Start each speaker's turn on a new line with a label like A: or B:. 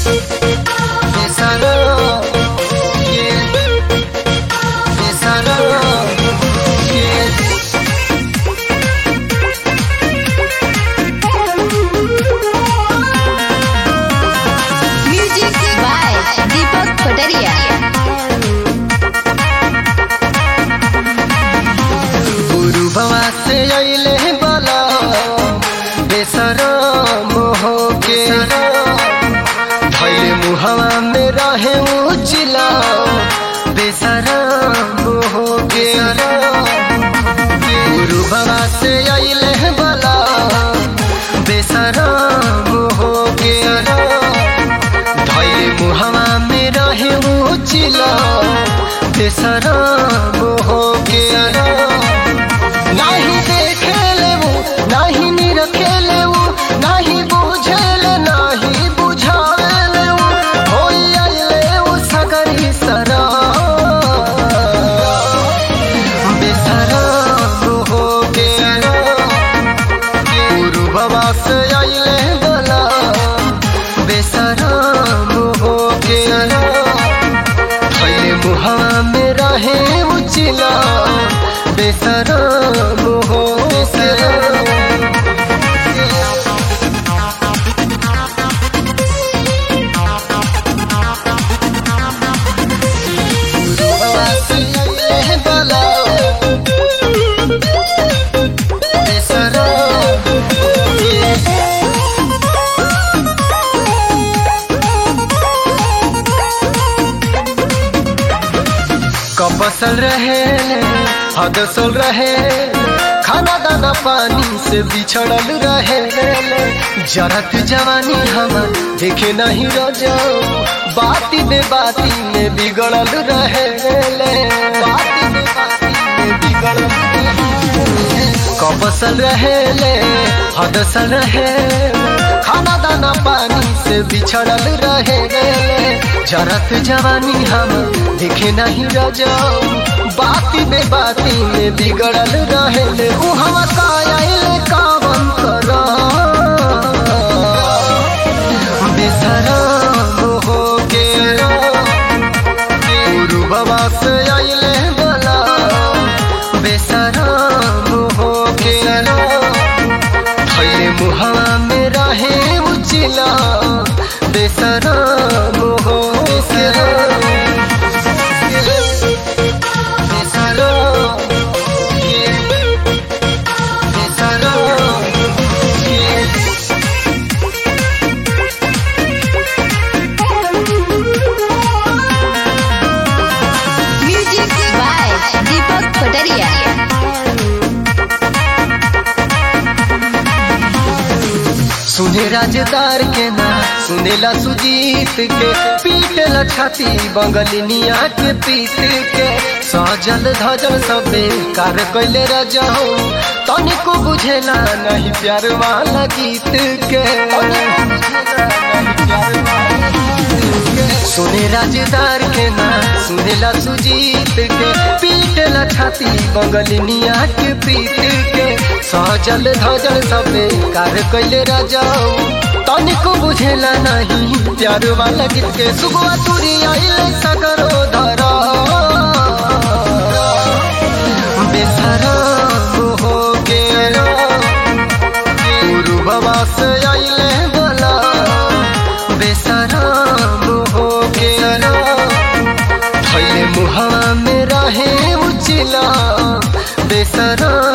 A: Besará, yeah. Besará, yeah.
B: Music by Deepak Kotaria.
A: गुरु बाबा से अइले बला बेसरा मोह के धैले मुहवा में रहे उचिला बेसरा मोह के गुरु बाबा से अइले बला बेसरा मोह के धैले मुहवा में रहे उचिला बेसरा मोह के नाही देखेले वो नाही निरखेले वो नाही बुझेले नाही बुझावेले वो होई आइले वो सगरी सरा बेसरा हो के गुरु बाबा से आइले बला बेसरा हो के थैले मुहा में रहे उचिला बेसरा मोहो बेसरा कपसल रहे हदसल रहे खाना दाना पानी से बिछड़ल रहे जरत जवानी हम देखे नहीं रजो बाती बे बाती में बिगड़ल रहे बाती बे बाती में बिगड़ल कपसल रहे हदसल रहे खाना दाना पानी से बिछड़ल रहे जरत जवानी हम देखे नहीं रजाऊ बाती बे बाती में बिगड़ल रहे उ हम कायल कावन कर बेसरा हो के गुरु बाबा से आइले बला बेसरा हो के थैले मुहवा में रहे उचिला बेसरा हो बेसरा बेसरा बेसरा
B: Music by Deepak Kotaria.
A: सुने राजदार के ना सुनेला सुजीत के पीटला छाती बंगलिनिया के पीत के सजल धजल सबे कार कैले रजहो तनिको बुझेला नहीं प्यार वाला गीत के सुने राजदार के ना सुनेला सुजीत के पीटला छाती बंगलिनिया के पीत के सजल धजल सबे कार कैले रजाऊ तनिको बुझेला नहीं प्यार वाला गीत के सुगवा तुरी आइले सगरो धरा बेसरा हो के गुरु बाबा से आइले बला बेसरा हो के थैले मुहा में रहे उचिला बेसरा